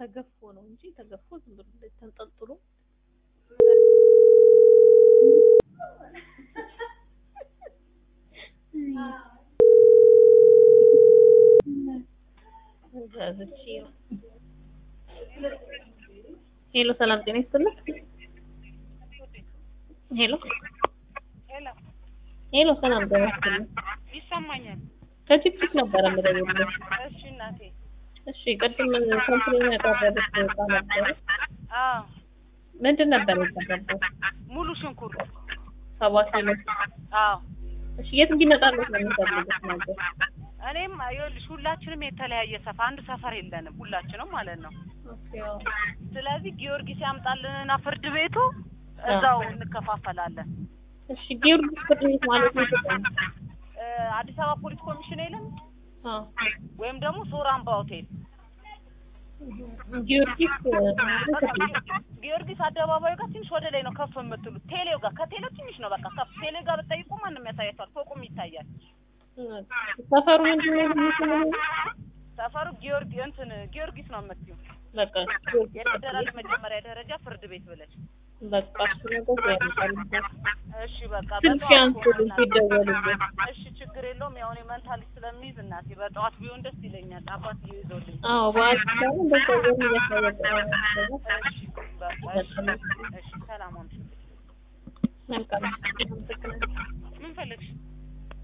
ተገፎ ነው እንጂ ተገፎ ዝም ብሎ እንደዚህ ተንጠልጥሎ ሄሎ ሰላም ጤና ይስጥልኝ። ሄሎ ሄሎ ሄሎ ሰላም ጤና ይስጥልኝ። ይሰማኛል። ከቲክቶክ ነበረ የምደውልልሽ። እሺ እናቴ። እሺ ቅድም ኮምፕሌን ያቀረበች እቃ ነበረ። አዎ ምንድን ነበር የቀረበው? ሙሉ ሽንኩርት። ሰባት ኪሎ። አዎ እሺ የት እንዲመጣለት ነው የሚፈልጉት ነበር? እኔም ይኸውልሽ ሁላችንም የተለያየ ሰፈር አንድ ሰፈር የለንም ሁላችንም ማለት ነው። ኦኬ አዎ። ስለዚህ ጊዮርጊስ ያምጣልንና ፍርድ ቤቱ እዛው እንከፋፈላለን። እሺ ጊዮርጊስ ፍርድ ቤት ማለት ነው የት ነው? እ አዲስ አበባ ፖሊስ ኮሚሽን የለም አዎ ወይም ደግሞ ሶራምባ ሆቴል ጊዮርጊስ በቃ ፍርድ ቤት ጊዮርጊስ አደባባዩ ጋር ትንሽ ወደ ላይ ነው ከፍ የምትሉት። ቴሌው ጋር ከቴሌው ትንሽ ነው በቃ ከፍ ቴሌው ጋር ብትጠይቁ ማንም ያሳያቸዋል። ፎቁም ይታያል። ሰፈሩ ምንድን ነው የሚመስለው? ሰፈሩ ጊዮርጊ እንትን ጊዮርጊስ ነው የምትይው በቃ የፌደራል መጀመሪያ ደረጃ ፍርድ ቤት ብለሽ በቃ እሱ ነገር ያመጣል። እሺ በቃ ስልክ በጠዋት ያንሱልኝ ከሆነ ሲደወልልኝ። እሺ ችግር የለውም። ያው እኔ መንታ ልጅ ስለሚይዝ እናቴ በጠዋት ቢሆን ደስ ይለኛል። አባት ይዞልኝ። አዎ በዓል ሲሆን እንደዛ እያልን እያሳወቀ እሺ በቃ እሺ እሺ ሰላም ሁኑ። መልካም አመሰግናለሁ። ምን ፈለግሽ?